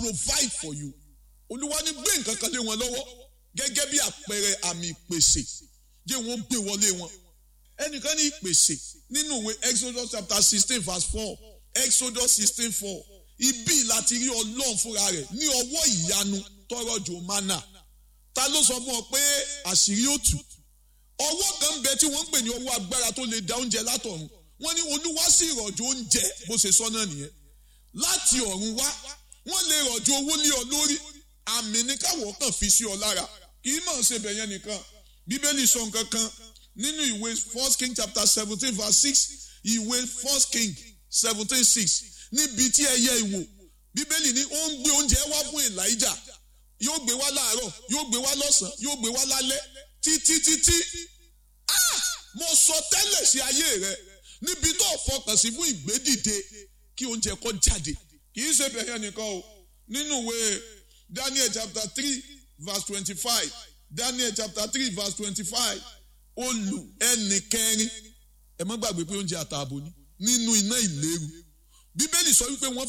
provide for you olúwa ní gbé nǹkan kan lé wọn lọ́wọ́ gẹ́gẹ́ bí àpẹẹrẹ àmì ìpèsè jẹ́ wọ́n gbé wọlé wọn ẹnìkan ní ìpèsè nínú ìwé exodus chapter sixteen verse four exodus sixteen four ibi láti rí ọlọ́run fúnra rẹ̀ ní ọwọ́ ìyanu tọrọ jò mánà ta ló sọ fún ọ pé àṣírí ó tú ọwọ́ kan bẹ tí wọ́n ń pè ní ọwọ́ agbára tó lè da oúnjẹ látọ̀run wọ́n ní olúwa sì rọ̀jò oúnjẹ bó ṣe sọ náà nìyẹn láti ọ̀run wá wọ́n lè rọ̀jò owó lé ọ lórí àmì ní káwọ́ kàn fi sí ọ lára kì í mọ̀ ṣe bẹ̀yẹn nìkan bíbélì sọ nǹkan kan nínú ìwé first king chapter seventeen verse six ìwé first king seventeen six níbi tí ẹyẹ ìwò bíbélì ní ó ń gbé oúnjẹ wá fún elijah yóò gbé wá láàárọ̀ yóò gbé wá lọ́sàn-án yóò gbé wá lálẹ́ títí títí mo sọ tẹ́lẹ̀ sí ayé rẹ níbi tó fọkàn sí fún ìgbédìde kí oúnjẹ kó jáde kì í ṣe bẹ̀yẹn nìkan o nínú ìwé daniel chapter three verse twenty-five daniel chapter three verse twenty-five olù ẹnì kẹrin ẹ má gbàgbé pé oúnjẹ àtààbò ni nínú iná ìléru bíbélì sọ wípé wọ́n